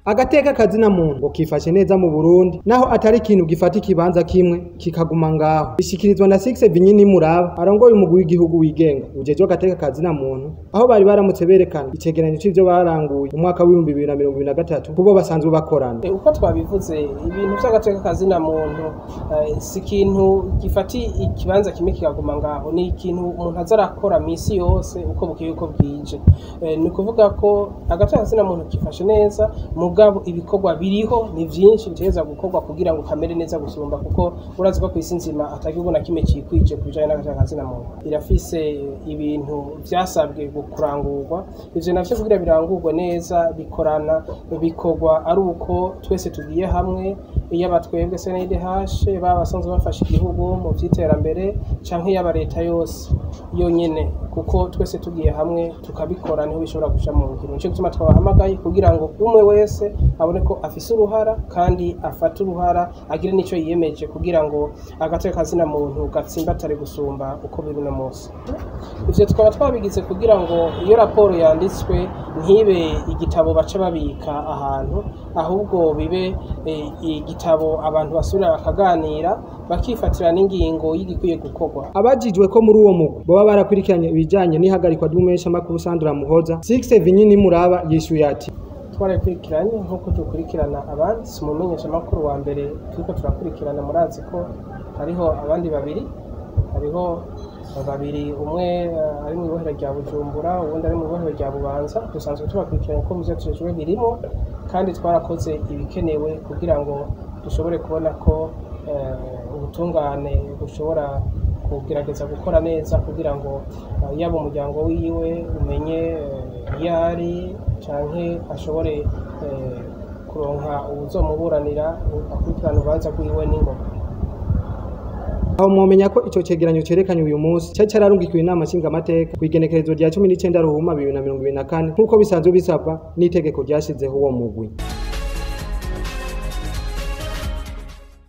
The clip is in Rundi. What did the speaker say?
agateka kazina muntu ngo kifashe neza mu Burundi naho atari ikintu gifata ikibanza kimwe kikaguma ngaho bishikirizwa na Six Vinyini Muraba arongoye umugwi w'igihugu wigenga ujejwe agateka kazina muntu aho bari baramutse berekana icegeranyo c'ivyo baranguye mu mwaka w'ibihumbi bibiri na mirongo ibiri na gatatu kubo basanzwe bakorana uko twabivuze ibintu vy'agateka kazina muntu eh, si ikintu gifata ikibanza kimwe kikaguma ngaho ni ikintu umuntu aza arakora misi yose uko bukeye uko bwije Eh, ni ukuvuga ko agateka kazina muntu kifashe neza mugabo ibikorwa biriho ni vyinshi bitegerezwa gukorwa kugira ngo kamere neza gusumba kuko urazi ko kw'isi nzima atagihugu na kimwe cikwije ku bijanye n'agateka kazina muntu irafise ibintu vyasabwe kurangurwa ivyo navyo kugira birangurwe neza bikorana bikorwa ari uko twese tugiye hamwe yaba twebwe CNDH baba basanzwe bafasha igihugu mu vy'iterambere canke yaba leta yose yonyene kuko twese tugiye hamwe tukabikora niho bishobora guca mu ngiro nico gituma twabahamagaye kugira ngo umwe wese abone ko afise uruhara kandi afata uruhara agire n'ico yiyemeje kugira ngo agateka kazina muntu gatsimbatare gusumba uko biri uno munsi ivyo tukaba twabigize kugira ngo iyo raporo yanditswe ntibe igitabo baca babika ahantu ahubwo bibe eh, igitabo abantu basubira bakaganira bakifatira n'ingingo y'igikwiye gukorwa abajijwe ko muri uwo mugwi boba barakurikiranye ibijanye n'ihagarikwa ry'umumenyeshamakuru Sandra Muhoza Six Vinyini Muraba yishuye ati twarakurikiranye nk'uko dukurikirana abandi si umumenyeshamakuru wa mbere turiko turakurikirana murazi ko hariho abandi babiri hariho babiri umwe eh, ari mu ibohero rya bujumbura uwundi ari mu ibohero rya bubanza dusanzwe tubakurikiranye ko muvyo tujejwe birimo kandi twarakoze ibikenewe kugira ngo dushobore kubona ko eh, ubutungane bushobora kugerageza gukora neza kugira ngo eh, yaba umuryango wiwe umenye eh, iyo ari canke ashobore eh, kuronka uwuzomuburanira akurikirana urubanza rwiwe n'ingoga aho mwomenya ko ico cegeranyo cerekanye uyu munsi cari cararungikiwe inama nshingamateka kw'igenekerezo rya cumi n'icenda ruhuma bibiri na mirongo ibiri na kane nk'uko bisanzwe bisabwa n'itegeko ryashizeho uwo mugwi